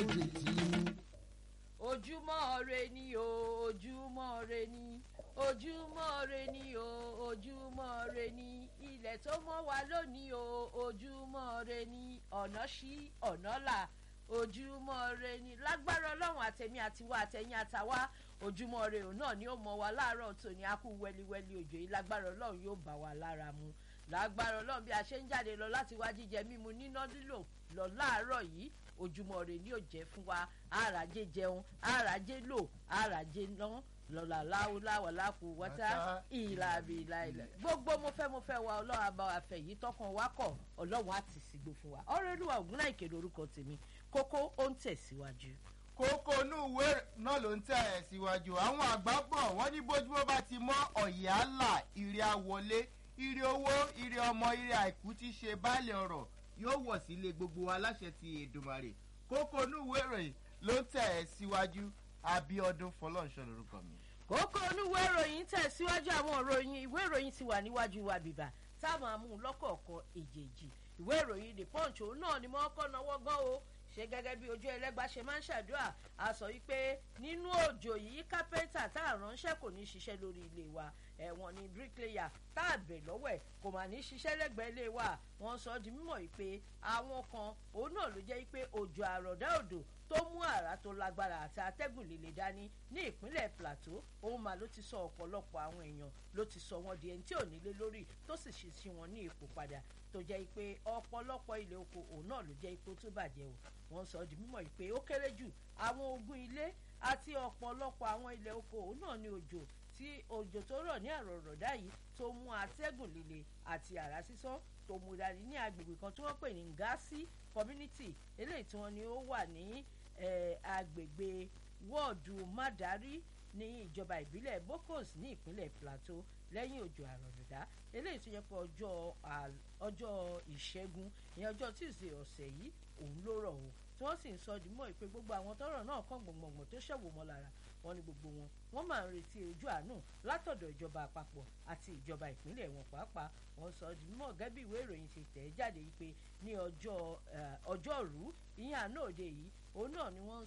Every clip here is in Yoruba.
ojúmọ́ re ni o ojúmọ́ re ni ojúmọ́ re ni o ojúmọ́ re ni ilẹ̀ tó mọ́ wa lónìí o ojúmọ́ re ni ọ̀nà ṣí ọ̀nà là ojúmọ́ re ni lágbára ọlọ́run àtẹ̀mí àtiwá àtẹ̀yìn àtàwá ojúmọ́ re òun náà ni ó mọ wa láàárọ̀ tòní a kú wẹ́líwẹ́lí òjò yìí lágbára ọlọ́run yóò bá wa lára mu lágbára ọlọ́run bí a ṣe ń jáde lọ láti wá jíjẹ mímu níná lílò lọ láàárọ̀ yìí ojúmọ́ re ni ó jẹ́ fún wa àràjé jẹun àràjé lò àràjé ná lọ́la láwùláwà lákù wọ́tá ìlàbí ìlàìlà gbogbo mo fẹ́ mo fẹ́ wa ọlọ́run àbá wa fẹ́ yìí tọkàn wa kọ̀ ọlọ́run á ti sígbó fún wa ọ̀rọ̀ olúwa ògúnná ìkéde orúkọ tèmi kókó ó ń tẹ̀síwájú. kókó inú ìwé náà ló ń tẹ̀ ẹ̀ síwájú àwọn àgbà bọ̀ wọ́n ní bójúmọ́ bá ti mọ́ ọ̀yẹ́ àlà ìrì àwọlé ìrì owó ìrì ọmọ ìrì àìkú ti ṣe báàlẹ̀ ọ̀rọ̀ yóò wọ̀ sílé gbogbo aláṣẹ ti èdùmàrè kókó inú ìwé ìròyìn ló ń tẹ̀ ẹ̀ síwájú abiodun fọlọ́nṣọ́ lorúkọ mi. kókó onúwé ìròyìn tẹ̀síwájú àwọn ìròyìn ìwé ìròyìn ti wà níwájú wa bìbà táwọn amú lọ́kọ̀ọ̀kan èjèèjì ìwé ìròyìn the punch òun náà ni mo kọ́ náwó gan o ṣe gẹ́gẹ́ bí ojú ẹlẹ́gbàá ṣe máa ń ṣàdúrà a sọ wípé nínú òjò yìí kápẹ́ńtà tá a ránṣẹ́ kò ní ṣiṣẹ́ lórí ilé wa ẹ̀wọ̀n ni bricklayer tá a bẹ̀ lọ́wọ́ ẹ̀ kò mà ní ṣiṣẹ́ lẹ́gbẹ̀ẹ́ ilé wa wọ́n sọ di mímọ̀ wípé àwọn kan òun náà ló jẹ́ wípé òjò àròdá òdò tó mú àrà tó lágbára àti atẹ́gùn líle dání ní ìpínlẹ̀ plateau òun mà ló ti sọ ọ̀pọ̀lọpọ̀ àwọn èèyàn ló ti sọ wọn di ẹni tí ò nílé lórí tó sì ṣe sí wọn ní ipò padà tó jẹ́ pé ọ̀pọ̀lọpọ̀ ilé oko òun náà ló jẹ́ ipò tó bàjẹ́ o wọ́n sọ di mímọ̀ pé ó kéré jù àwọn ogún ilé àti ọ̀pọ̀lọpọ̀ àwọn ilé oko òun náà ní òjò tí òjò tó rọ̀ ní àrọ̀rọ̀dá yìí tó mú atẹ́gùn líle àti àrá sísán tó mú dání ní agbègbè kan tí wọ́n pè ní ngasi community eléyìí tí wọ́n ní ó wà ní agbègbè wọ́ọ̀dù mádàrí ní ìjọba ìbílẹ̀ bokos ní ìpínlẹ̀ plateau lẹ́yìn òjò àrọ̀rọ̀dá eléyìí tó yẹ pé ọjọ́ ìṣẹ́gun ní ọjọ́ tuesday ọ̀sẹ̀ yìí òun ló rọ̀ o tí wọ́n sì ń sọ dìmọ̀ ìpè gbogbo àwọn tọ́rọ̀ náà kàn gbọ̀ngbọ̀ngbọ̀n tó ṣẹ̀wò mọ́ lára wọn ni gbogbo wọn wọ́n máa ń retí ojú àánú látọ̀dọ̀ ìjọba àpapọ̀ àti ìjọba ìpínlẹ̀ wọn pàápàá wọ́n sọ dìmọ̀ gẹ́bí ìwé ìròyìn ti tẹ̀ jáde yìí pé ní ọjọ́rú ìyẹn àná òde yìí òun náà ni wọ́n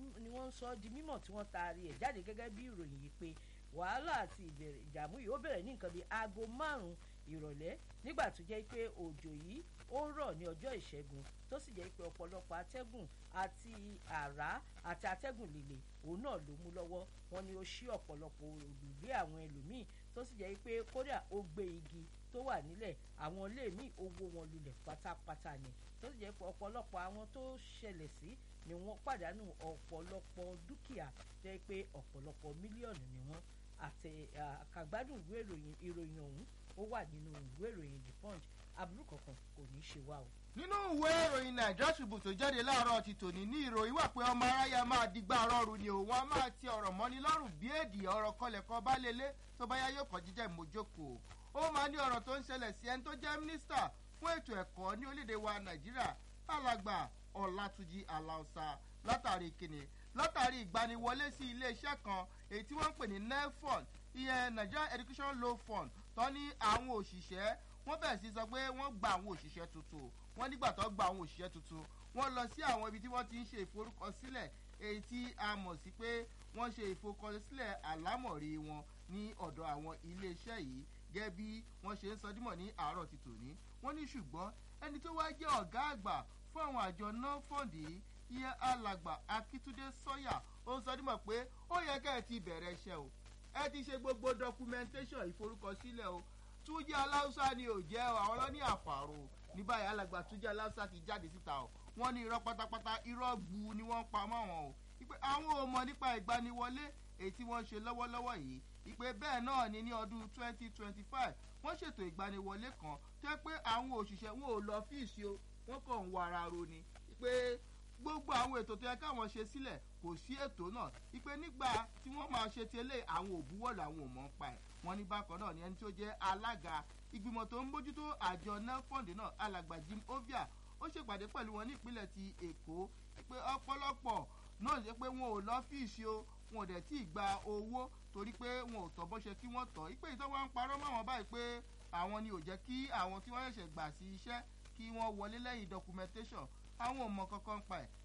ń sọ di mímọ̀ tí wọ́n taari ẹ̀ jáde gẹ́gẹ́ bí ìròyìn yìí pé wàhálà àti ìbẹ̀rẹ̀ ìdààmú yìí ó bẹ̀rẹ̀ ní nǹkan bíi aago márùn-ún ìrọ̀lẹ́ nígbà tó jẹ́ pé òjò yìí ó rọ̀ ní ọjọ́ ìṣẹ́gun tó sì jẹ́ pé ọ̀pọ̀lọpọ̀ atẹ́gùn àti àrá àti atẹ́gùn líle òun náà ló mú lọ́wọ́ wọn ni ó ṣí ọ̀pọ̀lọpọ̀ òrùlé àwọn ẹlòmíì tó sì jẹ́ pé kódà ó gbé igi tó wà nílẹ̀ àwọn ilé míì ó wó wọn lulẹ̀ pátápátá ni tó sì jẹ́ pé ọ̀pọ̀lọpọ̀ àwọn tó ṣẹlẹ̀ sí ni wọ́n pàdánù ọ̀pọ̀lọpọ̀ dúkìá jẹ́ pé ọ̀pọ̀lọpọ̀ mílíọ̀nù ni wọ́n àti àkàgbádùn ìwé ìròyìn ìròyìn ọ̀hún ó wà nínú ìwé ìròyìn the punch aburú kankan kò ní í ṣe wá o. nínú ìwé ìròyìn nàìjíríà ṣubú tó jáde láàárọ̀ ti tòní ní ìròyìn wà pé ọmọ aráyà máa digbá rọrùn ni òun á máa ti ọ̀rọ̀ mọ́ni lọ́rùn bí èdè ọ̀rọ̀ kọlẹ̀kọ bá lélẹ̀ tó bá yá yóò kọ́ jíjẹ́ ìmójókòó ó máa ní ọ̀rọ̀ tó ń ṣẹlẹ̀ sí ẹni tó jẹ́ mínísítà fún ètò ẹ̀kọ́ ní orílẹ̀-èdè wa nàìjíríà alàgbà ọ̀làtúnjì aláùsà látàrí kìnnì látàrí ìgbaniwọlé sí iléeṣẹ́ kan èyí tí wọ́n ń pè ní nefon ìyẹn nigerian education law fund tó ní àwọn òṣìṣẹ́ wọ́n bẹ̀rẹ̀ sí sọ pé wọ́n gba àwọn òṣìṣẹ́ tuntun wọ́n nígbà tó gba àwọn òṣìṣẹ́ tuntun wọ́n lọ sí àwọn ibi tí wọ́n ti ń ṣe ìforúkọsílẹ̀ èyí tí a mọ̀ sí pé wọ́n ṣe ìforúkọsílẹ̀ àlámọ̀rí wọn ní ọ̀dọ̀ àwọn iléeṣẹ́ yìí gẹ́gẹ́ bí wọ́n ṣe ń sọ dímọ̀ ní àárọ̀ ti tòní wọ́n ní ṣùgbọ́n ẹni tó wá jẹ́ ọ̀gá àgbà fún àwọn àjọ náà fọ́ǹdì yìí ìyẹn alàgbà akíntúndé sọ́yà ó ń sọ dímọ̀ pé ó yẹ kẹ́ ẹ ti bẹ̀rẹ̀ iṣẹ́ o ẹ ti ṣe gbogbo documentation ìforúkọsílẹ̀ o túnjí aláùsá ni ò jẹ́ àwọn ọlọ́ní àfàrò ní báyìí alàgbà túnjí aláùsá ti jáde síta o wọ́n ní irọ́ pátápátá irọ́ gbu ni wọ́n pa mọ́ wọn o ìpè àwọn ò mọ̀ nípa ìgbaniwọlé èyí tí wọ́n ṣe lọ́wọ́lọ́wọ́ yìí ìpè bẹ́ẹ̀ náà ni ní ọdún twenty twenty five wọ́n ṣètò ìgbaniwọlé kan tó yẹ pé àwọn òṣìṣẹ́ wọn ò lọ fíìsì o wọ́n kàn ń wọ ara ro ni ìpè gbogbo àwọn ètò tó yẹ káwọn ṣe sílẹ̀ kò sí ètò náà ìpè nígbà tí wọ́n máa ṣe tẹ́lẹ̀ àwọn òbúwọ̀lù àwọn ò mọ̀ ń pa ẹ̀ wọ́n ní bákan náà ni ẹni tó jẹ́ alága ìgbìmọ̀ tó ń bójútó àjọ nelfond náà alàgbà jim ovia ó ṣèpàdé pẹ̀lú wọn ní ìpínlẹ̀ ti èkó pé ọ̀pọ̀lọpọ̀ náà ṣe pé wọn ò lọ́fíìsì o wọn ò dẹ̀ tí ì gba owó torí pé wọn ò tọ́ bó ṣe kí wọ́n tọ́ ìpè ìtọ́ wọn ń parọ́ mọ́ àwọn báyìí pé àwọn ni ò jẹ́ kí àwọn tí wọ́n ṣẹ̀ṣẹ̀ gbà sí iṣẹ́ kí wọ́n wọlé lẹ́yìn documentation àwọn ò mọ kankan pa ẹ̀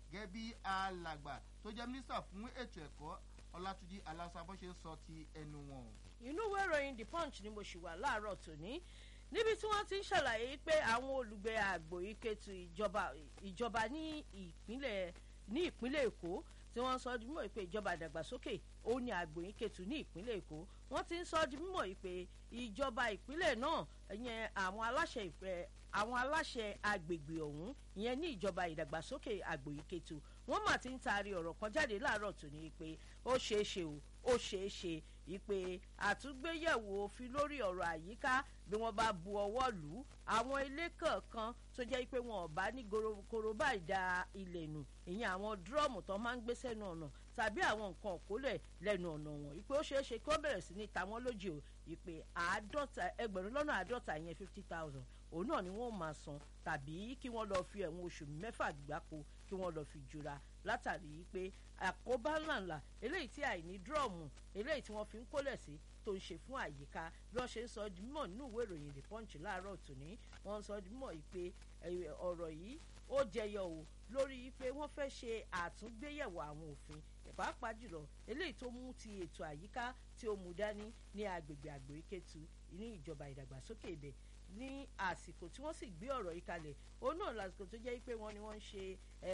gẹ́gẹ́ bí alàgbà tó jẹ́ mínísítà fún ètò ẹ̀kọ́ ọlátúnjì alásábọ́ ṣe ń sọ ti ẹnu wọn. inú ìwé ìròyìn the punch ni mo ṣì wà láàárọ̀ tòní níbi tí wọ́n ti ń ṣàlàyé pé àwọn olùgbé àgbò ìkẹtù ìjọba ìjọba ní ìpínlẹ̀ ní ìpínlẹ̀ èkó tí wọ́n sọ di mímọ̀ pé ìjọba ìdàgbàsókè ó ní àgbò ìkẹtù ní ìpínlẹ̀ èkó wọ́n ti ń sọ di mímọ̀ pé ìjọba ìpínlẹ̀ náà yẹn àwọn aláṣẹ ìpẹ́ àwọn aláṣẹ agbègbè ọ̀hún ìyẹn ní ìjọba ìdàgbàsókè àgbò ìkẹtù wọ́n mà ti ń taari ọ̀rọ̀ kan jáde láàárọ̀ tòní pé ó ṣeé ṣe o ó ṣeé ṣe ìpè àtúngbéyẹ̀wò òfin lórí ọ̀rọ̀ àyíká bí wọ́n bá bu ọwọ́ lù ú àwọn ilé kọ̀ọ̀kan tó jẹ́ pé wọn ò bá ní korobá ìdá ilẹ̀ nù ìyẹn àwọn dúrọ́ọ̀mù tó máa ń gbé sẹ́nu ọ̀nà tàbí àwọn nǹkan òkólẹ̀ lẹ́nu ọ̀nà wọn ìpè ó ṣeé ṣe kí wọ́n bẹ̀rẹ̀ sí ní ta wọ́n lójì o ìpè àádọ́ta ẹgbẹ̀rún lọ́nà àádọ́ta yẹn fifty thousand òun náà ni wọ́n máa san tàbí kí wọ́n lọ́ọ́ fi ẹ̀wọ̀n oṣù mẹ́fà gbáko kí wọ́n lọ́ọ́ fi jura látàrí pé àkóbá ńláńlá eléyìí tí àìní dúrọ́ọ̀mù eléyìí tí wọ́n fi ń kólẹ̀ sí tó ń ṣe fún àyíká bí wọ́n ṣe ń sọ di mímọ̀ nínú ìwé ìròyìn the punch láàárọ̀ tòní wọ́n ń sọ di mímọ̀ yìí pé ọ̀rọ̀ yìí ó jẹyọ o lórí pé wọ́n fẹ́ ṣe àtúngbéyẹ̀wò àwọn òfin pàápàá jùlọ eléyìí tó mú ti ètò àyíká tí ó mú dání ní agbègbè àgbò ìkẹtù ní ìjọba ìdàgbàsókè ibẹ̀ ní àsìkò tí wọ́n sì gbé ọ̀rọ̀ yìí kalẹ̀ òun náà lásìkò tó jẹ́ pé wọ́n ni wọ́n ń ṣe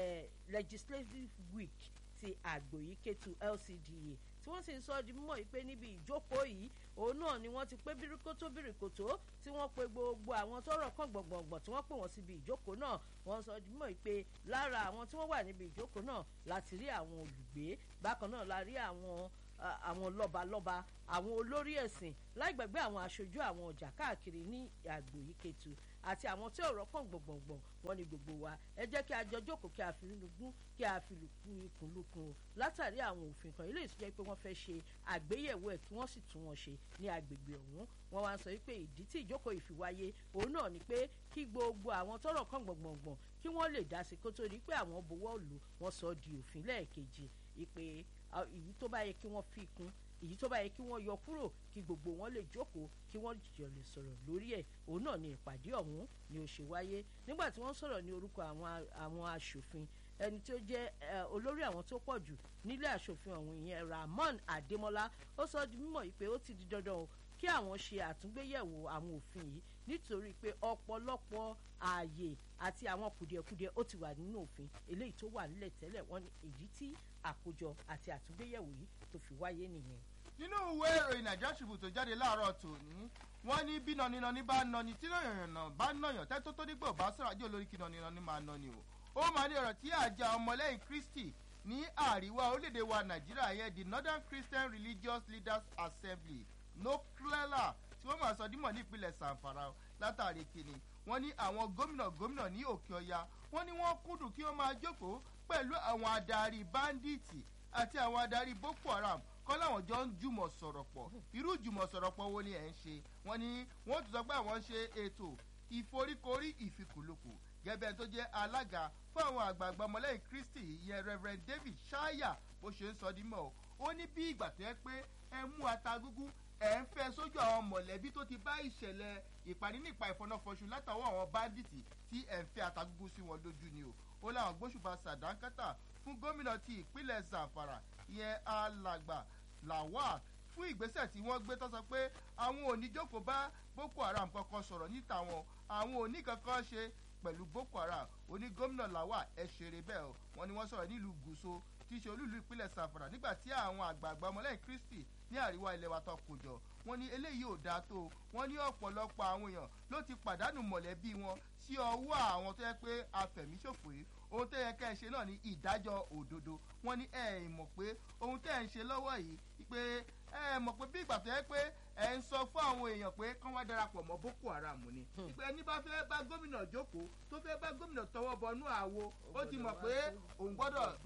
legislative week ti àgbò ìkẹtù lcda tí wọ́n sì ń sọ di mímọ̀ yìí pé níbi ìjókòó yìí òun náà ni wọ́n ti pé bíríkótó bíríkótó tí wọ́n pe gbogbo àwọn tọrọ kan gbọ̀ngbọ̀ngbọ̀n tí wọ́n pè wọ́n síbi ìjókòó náà wọ́n sọ di mímọ̀ yìí pé lára àwọn tí wọ́n wà níbi ìjókòó náà láti rí àwọn olùgbé bákan náà la rí àwọn àwọn lọ́balọ́ba àwọn olórí ẹ̀sìn láì gbàgbé àwọn aṣojú àwọn ọjà káàkiri ní àgbò yìí kẹtù àti àwọn tí ọ̀rọ̀ kàn gbọ̀ngbọ̀ngbọ̀n wọn ni gbogbo wa ẹ jẹ́ kí a jọ jókòó kí a fi lùgún kí a fi lùkún ikùn lùkùn o látàrí àwọn òfin kan ilé ìtújẹ́ pé wọ́n fẹ́ ṣe àgbéyẹ̀wò ẹ̀ kí wọ́n sì tún wọn ṣe ní agbègbè ọ̀hún wọ́n wá sọ pé ìdí tí ìjókòó ìfiwáyé òun náà ni pé kí gbogbo àwọn tọrọ kàn gbọ̀ngbọ̀ngbọ̀n kí wọ́n lè dá sí kó tó di pé àwọn bowó lù wọ́n sọ di òfin lẹ́ẹ̀kejì ìpè èyí tó bá yẹ kí wọ́n fi kún èyí tó bá yẹ kí wọ́n yọ kúrò kí gbogbo wọn lè jókòó kí wọ́n jọ lè sọ̀rọ̀ lórí ẹ̀ òun náà ni ìpàdé ọ̀hún ni ó ṣe wáyé nígbà tí wọ́n sọ̀rọ̀ ní orúkọ àwọn àwọn aṣòfin ẹni tí ó jẹ́ olórí àwọn tó pọ̀ jù nílé aṣòfin ọ̀hún ìyẹn Rahmon Adémọ́lá ó sọ di mímọ̀ pé ó ti di dandan o kí àwọn ṣe àtúngbéyẹ̀wò àwọn òfin yìí nítorí pé ọ̀pọ̀lọpọ̀ ààyè àti àwọn kùdìẹ̀kudiẹ ó ti wà nínú òfin eléyìí tó wà nílẹ̀ tẹ́lẹ̀ wọ́n ní èyí tí àkójọ àti àtúngbéyẹ̀wò yìí tó fi wáyé nìyẹn. nínú ìwé ìròyìn Nigeria Tribune tó jáde láàárọ̀ tòní wọ́n ní bí nọninọni bá nọni tí nàyànnà bá nàyàn tẹ́tọ́ tó nígbà bá sọ̀rọ̀ ajé olórí kí nọninọni máa nọni o ó máa ní ọ̀rọ̀ tí àjà ọmọlẹ́yìn Kristi ní àríwá orílẹ̀-èdè wa Nàìjíríà yẹn the Northern Christian Religious Leaders Assembly noclella tí wọ́n máa sọ dímọ̀ ní ìpínlẹ̀ Zamfara látàrí kìnnì wọ́n ní àwọn gómìnà gómìnà ní òkè ọya wọ́n ní wọ́n kúndùn kí wọ́n máa jókòó pẹ̀lú àwọn adarí báńdíìtì àti àwọn adarí Boko Haram kọ́ láwọn jọ ń jùmọ̀ sọ̀rọ̀ pọ̀ irú jùmọ̀ sọ̀rọ̀ pọ̀ wo ni ẹ̀ ń ṣe wọ́n ní wọ́n tún sọ pé àwọn ń ṣe ètò ìforíkorí ìfikùnlukù gẹ́gẹ́ tó jẹ́ alága fún àwọn àgbààgbà ọmọlẹ́yìn Kristi ìyẹn Reverend David Shaya bó ṣe ń sọ dímọ̀ ó ní bí ìgbà tó yẹ pé ẹ mú ata gúgú ẹ̀ ń fẹ́ sójú àwọn mọ̀lẹ́bí tó ti bá ìṣẹ̀lẹ̀ ìpàdé nípa ìfọ̀nàfọ̀ṣù látàwọn àwọn báńdíìtì tí ẹ̀ ń fẹ́ ata gúgú sí wọn lójú ni o ó láwọn gbóṣùbà sàdánkátà fún gómìnà ti ìpínlẹ̀ Zamfara ìyẹn alàgbà Lawal fún ìgbésẹ̀ tí wọ́n gbé tó sọ pé àwọn ò ní jókòó bá Boko Haram kankan sọ̀rọ̀ níta wọn àwọn ò ní kankan ṣe pẹ̀lú Boko Haram oní gómìnà Lawal ẹ̀ ṣeré bẹ́ẹ̀ o wọ́n ní wọ́n sọ̀rọ̀ nílùú Gúúsù tí í ṣe olúìlú ìpínlẹ̀ Zamfara nígbà tí àwọn àgbààgbà ọmọlẹ́yìn Kristi ní àríwá ilẹ̀ wa tó kù jọ wọ́n ní eléyìí ò dáa tó wọ́n ní ọ̀pọ̀lọpọ̀ àwọn èèyàn ló ti pàdánù mọ̀lẹ́bí wọn sí ọwọ́ àwọn tó yẹ pé afẹ̀míṣòfò yìí ohun tó yẹ ká ẹ ṣe náà ní ìdájọ́ òdodo wọ́n ní ẹ ẹ mọ̀ pé ohun tẹ́ ẹ ń ṣe lọ́wọ́ yìí pé ẹ mọ̀ pé bí ìgbà tó yẹ pé ẹ ń sọ fún àwọn èèyàn pé kán wá darapọ̀ mọ́ Boko Haram ni ìpè ẹni bá fẹ́ bá gómìnà jókòó tó fẹ́ bá gómìnà tọwọ́ bọnú àwo ó ti mọ̀ pé òun gbọ́dọ̀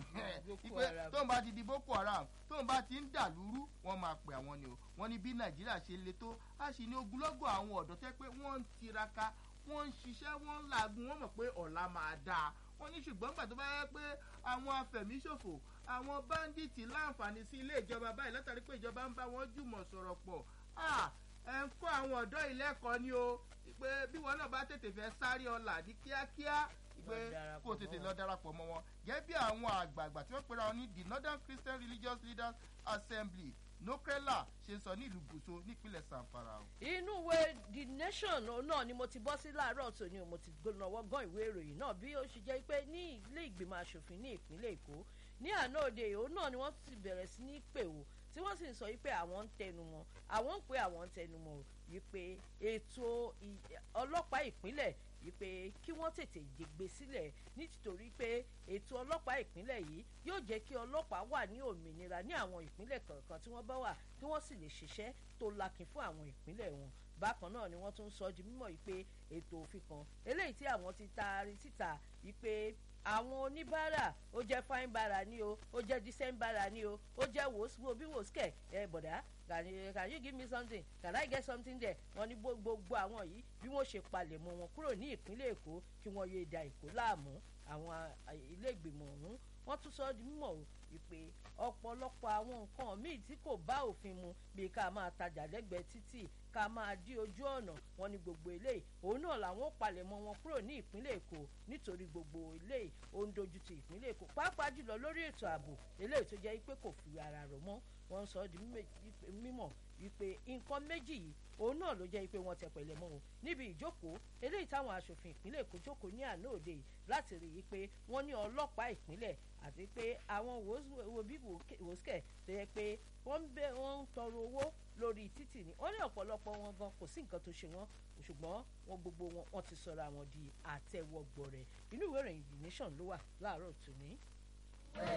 ìpè tóun bá ti di Boko Haram tóun bá ti ń dà lúrú wọ́n máa pè àwọn ni o wọ́n ní bí Nàìjíríà ṣe le tó a sì ní ogunlọ́gọ̀ àwọn ọ̀dọ́ tẹ́ pé wọ́n ń tiraka wọ́n ń ṣiṣẹ́ wọ́n ń làágùn wọ́n mọ̀ pé ọ̀la máa dáa wọ́n ní ṣùgbọ́n gbà tó bá yẹ pé àwọn afẹ̀míṣòfò àwọn báńdíìtì láǹfààní sí ilé ìjọba báyìí látàrí pé ìjọba ń bá wọn jùmọ̀ sọ̀rọ̀ pọ̀ ẹ̀ ń kọ́ àwọn ọ̀dọ́ ìlẹ́kọ̀ọ́ ni o pé bí wọn náà bá tètè fẹ́ sáré ọ̀la ní kíákíá pé kó tètè lọ darapọ̀ mọ́ wọn gẹ́gẹ́ bí àwọn àgbààgbà tí wọ́n pera wọn ní the northern christian religious leaders assembly nokrela ṣe sọ ní ìlú gúúsù nípínlẹ̀ sanfara. inú ìwé the nation náà ni mo ti bọ́ sí láàárọ̀ tòní mo ti gbónáwọ́ gan ìwé ìròyìn náà bí ó ṣe jẹ́ pé ní ilé ìgbìmọ̀ asòfin ní ìpínlẹ̀ èkó ní àná òde òun náà ni wọ́n ti bẹ̀rẹ̀ sí ní pè wò tí wọ́n sì ń sọ wípé àwọn ń tẹnu mọ́ àwọn ń pè àwọn ń tẹnu mọ́ wípé ètò ọlọ́pàá ìpínlẹ̀ wípé kí wọ́n tètè gbé sílẹ̀ nítorí pé ètò ọlọ́pàá ìpínlẹ̀ yìí yóò jẹ́ kí ọlọ́pàá wà ní òmìnira ní àwọn ìpínlẹ̀ kọ̀ọ̀kan tí wọ́n bá wà kí wọ́n sì lè ṣiṣẹ́ tó lakin fún àwọn ìpínlẹ̀ wọn bákan náà ni wọ́n tún sọ di mímọ̀ wípé ètò òfin kan eléyìí tí àwọn ti taari síta wípé àwọn oníbàárà ó jẹ́ fine bara ni o ó jẹ́ decent bara ni o ó jẹ́ wòsíwò bí wòsíkẹ̀ ẹ bọ̀dá can you, can you give me something can I get something there wọ́n ní gbogbo àwọn yìí bí wọ́n ṣe palẹ̀ mọ́ wọn kúrò ní ìpínlẹ̀ èkó kí wọ́n yéé da èkó láàmú àwọn ilé ìgbìmọ̀ ọ̀hún wọ́n tún sọ di mímọ̀ wípé ọ̀pọ̀lọpọ̀ àwọn nǹkan míì tí kò bá òfin mu bíi ká máa tajà lẹ́gbẹ̀ẹ́ títì ká máa dí ojú ọ̀nà wọn ní gbogbo eléyìí òun náà làwọn ó palẹ̀ mọ́ wọn kúrò ní ìpínlẹ̀ èkó nítorí gbogbo eléyìí ó ń dojú ti ìpínlẹ̀ èkó pàápàá jùlọ lórí ètò ààbò eléyìí tó jẹ́ pé kò fi ara rò mọ́ wọ́n sọ di mímọ̀ wípé nǹkan méjì yìí òun náà ló jẹ́ pé wọ́n tẹ pẹ̀lẹ́ mọ́ o níbi ìjókòó eléyìí táwọn aṣòfin ìpínlẹ̀ èkó jókòó ní àná òde yìí láti rí i pé wọ́n ní ọlọ́pàá ìpínlẹ̀ àti pé àwọn wòbí wòsíkẹ̀ tó yẹ pé wọ́n ń bẹ wọ́n ń tọrọ owó lórí títì ni wọ́n ní ọ̀pọ̀lọpọ̀ wọn gan kò sí nǹkan tó ṣe wọ́n ṣùgbọ́n wọn gbogbo wọn wọ́n ti sọ̀rọ̀ àwọn di àtẹwọ́gbọ̀ rẹ̀ inú ìwé ìròyìn the nation ló wà láàárọ̀ tòní.